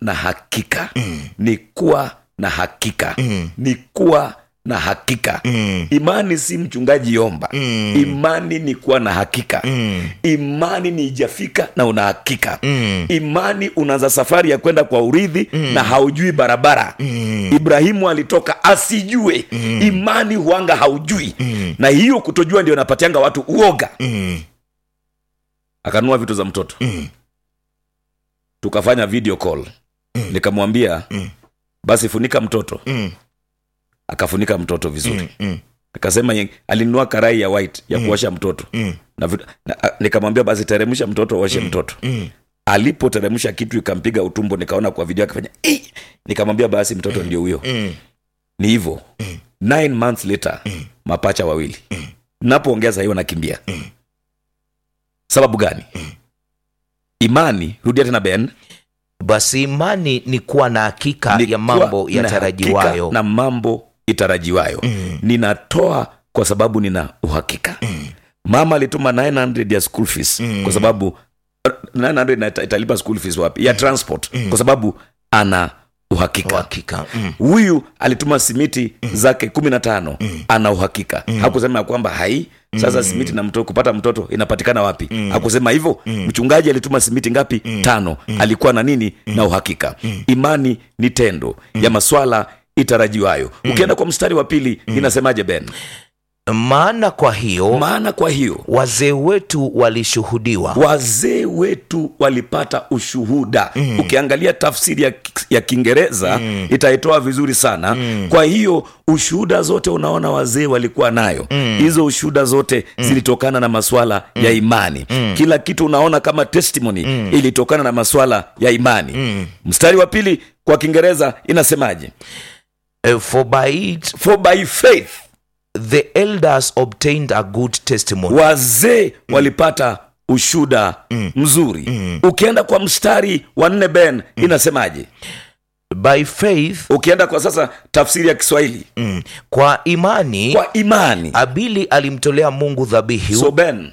na hakika ni kuwa na hakika ni kuwa na hakika imani si mchungaji yomba imani ni kuwa na hakika imani ni ijafika na una hakika imani unaanza safari ya kwenda kwa urithi na haujui barabara ibrahimu alitoka asijue imani huanga haujui na hiyo kutojua ndio napatianga watu uoga akanunua vitu za mtoto tukafanya video call nikamwambia basi funika mtoto akafunika mtoto vizuri akasema ye- alinunua karai ya white ya kuosha mtoto na, vitu- na, a- nikamwambia basi teremsha mtoto uoshe mtoto alipoteremsha kitu ikampiga utumbo nikaona kwa video akafanya "Eh!" nikamwambia basi mtoto ndio huyo ni hivyo nine months later mapacha wawili napoongea sahiyo nakimbia sababu gani imani rudia tena ben basi imani ni kuwa na hakika ni ya kuwa mambo na yatarajiwayo hakika na mambo itarajiwayo ninatoa kwa sababu nina uhakika mama alituma 900 ya school fees kwa sababu 900 na ita- italipa school fees wapi ya transport kwa sababu ana uhakika hakika mm. huyu alituma simiti zake kumi na tano ana uhakika hakusema ya kwamba hai sasa simiti na mtoto kupata mtoto inapatikana wapi hakusema hivyo mchungaji alituma simiti ngapi tano alikuwa na nini na uhakika imani ni tendo ya maswala itarajiwayo ukienda kwa mstari wa pili inasemaje ben maana kwa hiyo maana kwa hiyo wazee wetu walishuhudiwa wazee wetu walipata ushuhuda mm. ukiangalia tafsiri ya, ya kiingereza mm. itaitoa vizuri sana mm. kwa hiyo ushuhuda zote unaona wazee walikuwa nayo hizo mm. ushuhuda zote mm. zilitokana na maswala mm. ya imani mm. kila kitu unaona kama testimony mm. ilitokana na maswala ya imani mm. mstari wa pili kwa kiingereza inasemaje Eh, for by it for by faith the elders obtained a good testimony wazee walipata ushuda mzuri ukienda kwa mstari wa nne ben inasemaje by faith ukienda kwa sasa tafsiri ya kiswahili mm, kwa imani kwa imani abili alimtolea mungu dhabihu so ben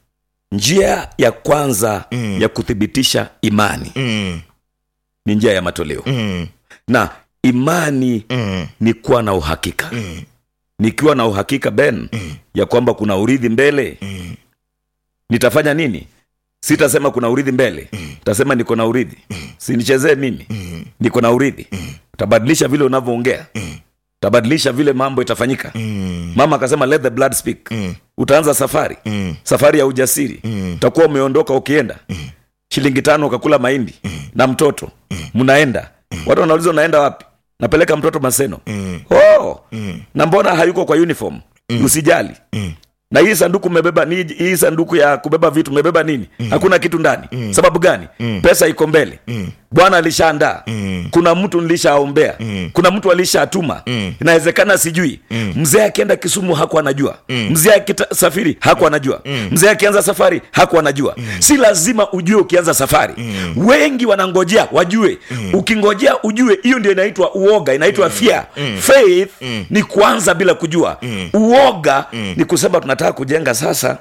njia ya kwanza ya kuthibitisha imani mm, ni njia ya matoleo mm, na imani mm, ni kuwa na uhakika mm, nikiwa na uhakika ben ya kwamba kuna urithi mbele mm, nitafanya nini sitasema kuna urithi mbele tasema niko na urithi sinichezee mimi mm, niko na urithi tabadilisha vile unavyoongea tabadilisha vile mambo itafanyika mm, mama akasema let the blood speak mm, utaanza safari mm, safari ya ujasiri mm, utakuwa umeondoka ukienda shilingi tano ukakula mahindi na mtoto mnaenda watu wanauliza unaenda wapi napeleka mtoto maseno mm, oh, mm, na mbona hayuko kwa uniform usijali mm. na hii sanduku mmebeba ni hii sanduku ya kubeba vitu mmebeba nini hakuna kitu ndani sababu gani pesa iko mbele bwana alishaandaa kuna mtu nilishaombea kuna mtu alishatuma inawezekana sijui mzee akienda kisumu haku anajua mzee akisafiri haku anajua mzee akianza safari haku anajua si lazima ujue ukianza safari wengi wanangojea wajue ukingojea ujue hiyo ndio inaitwa uoga inaitwa fear faith ni kuanza bila kujua uoga ni kusema tunataka kujenga sasa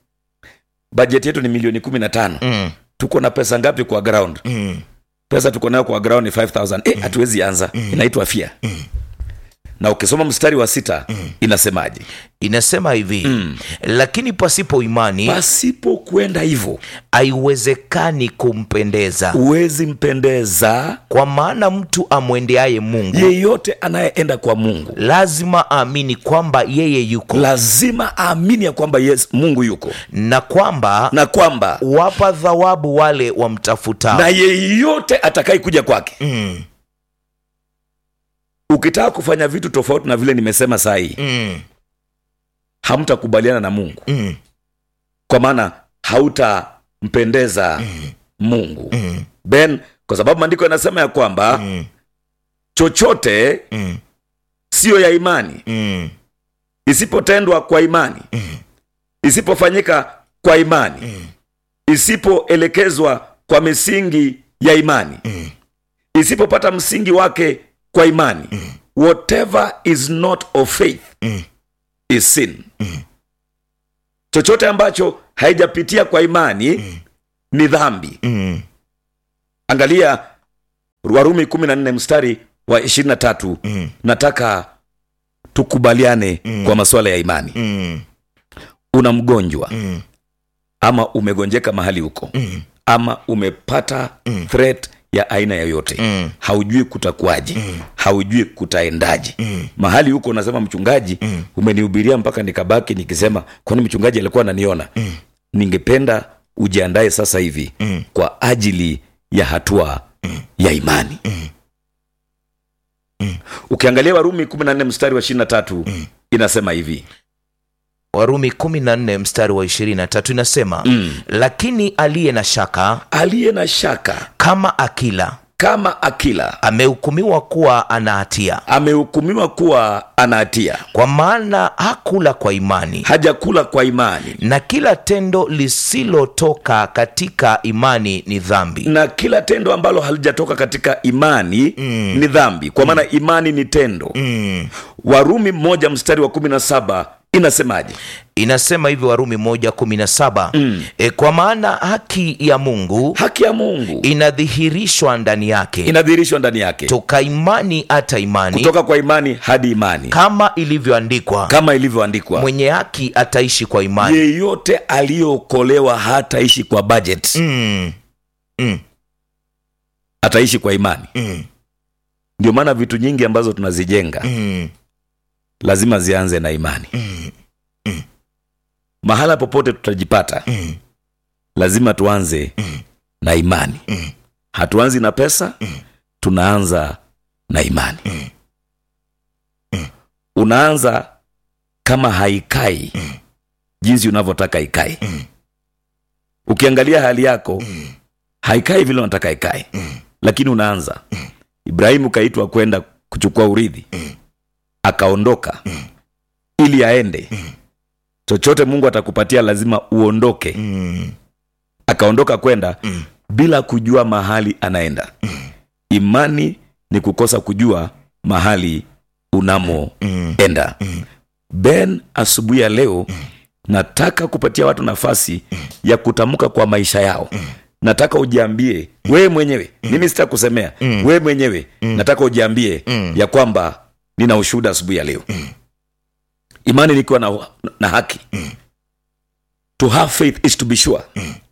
bajeti yetu ni milioni kumi na tano Mm, tuko na pesa ngapi kwa ground mm, pesa tuko nayo kwa ground ni 5000 eh, hatuwezi anza inaitwa fia na ukisoma mstari wa sita inasemaje inasema hivi lakini pasipo imani pasipo kwenda hivyo haiwezekani kumpendeza huwezi mpendeza kwa maana mtu amwendeaye mungu yeyote anayeenda kwa mungu lazima aamini kwamba yeye yuko lazima aamini ya kwamba yes, mungu yuko na kwamba na kwamba wapa thawabu wale wamtafutao na yeyote atakaye kuja kwake mm, ukitaka kufanya vitu tofauti na vile nimesema saa hii mm, hamtakubaliana na mungu mm, kwa maana hautampendeza mungu mm, ben kwa sababu maandiko yanasema ya kwamba mm, chochote mm, siyo ya imani mm, isipotendwa kwa imani isipofanyika kwa imani isipoelekezwa kwa misingi ya imani isipopata msingi wake kwa imani whatever is not of faith is sin chochote ambacho haijapitia kwa imani ni dhambi mm, angalia warumi kumi na nne mstari wa ishirini na tatu nataka tukubaliane kwa masuala ya imani Mm. una mgonjwa Mm. ama umegonjeka mahali huko Mm. ama umepata threat ya aina yoyote Mm. haujui kutakuwaje haujui kutaendaje Mm. mahali huko unasema mchungaji umenihubiria mpaka nikabaki nikisema kwani mchungaji alikuwa ananiona ningependa ujiandae sasa hivi Mm. kwa ajili ya hatua ya imani ukiangalia warumi 14 mstari wa 23 inasema hivi warumi 14 mstari wa 23 inasema Mm. lakini aliye na shaka aliye na shaka kama akila kama akila amehukumiwa kuwa ana hatia amehukumiwa kuwa ana hatia kwa maana hakula kwa imani hajakula kwa imani na kila tendo lisilotoka katika imani ni dhambi na kila tendo ambalo halijatoka katika imani mm. ni dhambi kwa maana imani ni tendo mm. warumi mmoja mstari wa kumi na saba inasemaje inasema hivi warumi moja kumi na saba Mm. e, kwa maana haki ya mungu haki ya mungu inadhihirishwa ndani yake inadhihirishwa ndani yake toka imani hata imani kutoka kwa imani hadi imani kama ilivyoandikwa kama ilivyoandikwa mwenye haki ataishi kwa imani yeyote aliyeokolewa hataishi kwa budget mm. Mm. ataishi kwa imani Mm. ndio maana vitu nyingi ambazo tunazijenga Mm. lazima zianze na imani Mm. mahala popote tutajipata Mm. lazima tuanze na imani Mm. hatuanzi na pesa tunaanza na imani unaanza kama haikai jinsi unavyotaka ikae ukiangalia hali yako haikai vile unataka ikae lakini unaanza ibrahimu kaitwa kwenda kuchukua urithi akaondoka ili aende chochote mungu atakupatia lazima uondoke Mm. akaondoka kwenda bila kujua mahali anaenda imani ni kukosa kujua mahali unamoenda ben asubuhi ya leo nataka kupatia watu nafasi ya kutamka kwa maisha yao nataka ujiambie wewe mwenyewe mimi sita kusemea wewe mwenyewe nataka ujiambie ya kwamba nina ushuhuda asubuhi ya leo imani nikiwa na, na haki to have faith is to be sure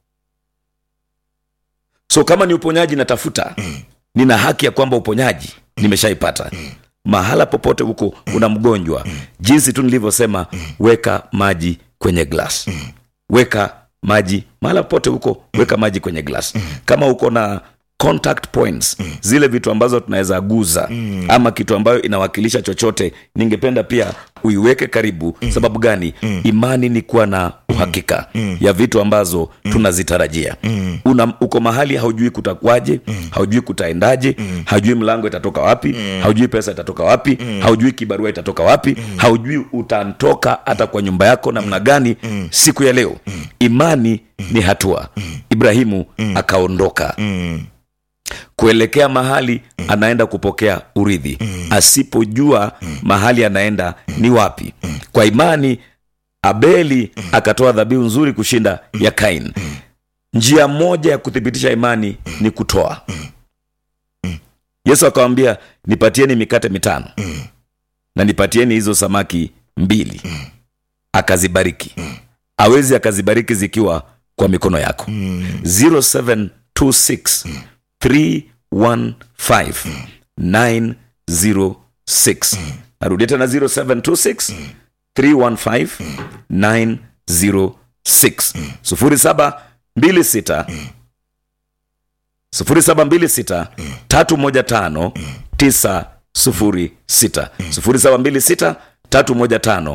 so kama ni uponyaji natafuta nina haki ya kwamba uponyaji nimeshaipata mahala popote huko una mgonjwa jinsi tu nilivyosema weka maji kwenye glass weka maji mahala popote huko weka maji kwenye glass kama uko na contact points zile vitu ambazo tunaweza guza ama kitu ambayo inawakilisha chochote ningependa pia uiweke karibu sababu gani imani ni kuwa na uhakika ya vitu ambazo tunazitarajia Una, uko mahali haujui kutakwaje haujui kutaendaje haujui mlango itatoka wapi haujui pesa itatoka wapi haujui kibarua itatoka wapi haujui utantoka hata kwa nyumba yako namna gani siku ya leo imani ni hatua ibrahimu akaondoka kuelekea mahali anaenda kupokea urithi asipojua mahali anaenda ni wapi kwa imani abeli akatoa dhabihu nzuri kushinda ya kain njia moja ya kuthibitisha imani ni kutoa yesu akawambia nipatieni mikate mitano na nipatieni hizo samaki mbili akazibariki awezi akazibariki zikiwa kwa mikono yako 0726 315 906 narudia tena 0726 315 906 0726 0726 315 906 0726 315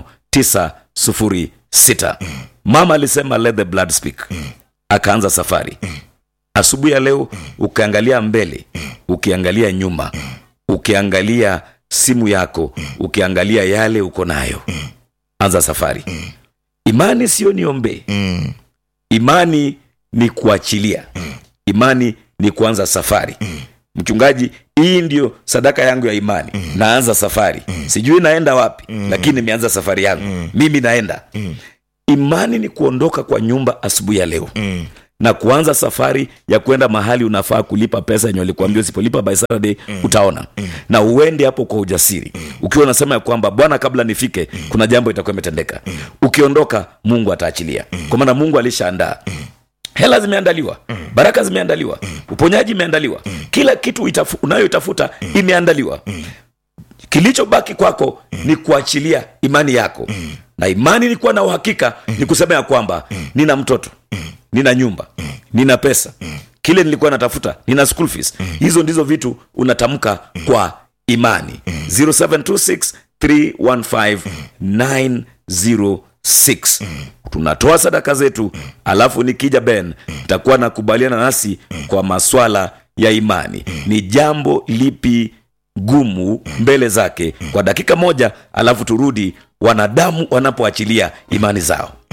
906 mama alisema let the blood speak akaanza safari asubuhi ya leo ukiangalia mbele ukiangalia nyuma ukiangalia simu yako ukiangalia yale uko nayo anza safari imani sio niombe imani ni kuachilia imani ni kuanza safari mchungaji hii ndio sadaka yangu ya imani naanza safari sijui naenda wapi lakini nimeanza safari yangu mimi naenda imani ni kuondoka kwa nyumba asubuhi ya leo na kuanza safari ya kwenda mahali unafaa kulipa pesa yenye walikuambia usipolipa by Saturday utaona na uende hapo kwa ujasiri ukiwa unasema ya kwamba bwana kabla nifike kuna jambo itakuwa imetendeka ukiondoka mungu ataachilia kwa maana mungu alishaandaa hela zimeandaliwa baraka zimeandaliwa uponyaji imeandaliwa kila kitu itafu, unayoitafuta imeandaliwa kilichobaki kwako ni kuachilia imani yako na imani ni kuwa na uhakika ni kusema ya kwamba nina mtoto nina nyumba nina pesa kile nilikuwa natafuta nina school fees hizo ndizo vitu unatamka kwa imani 0726 315 906 tunatoa sadaka zetu alafu nikija ben nitakuwa nakubaliana nasi kwa maswala ya imani ni jambo lipi gumu mbele zake kwa dakika moja alafu turudi wanadamu wanapoachilia imani zao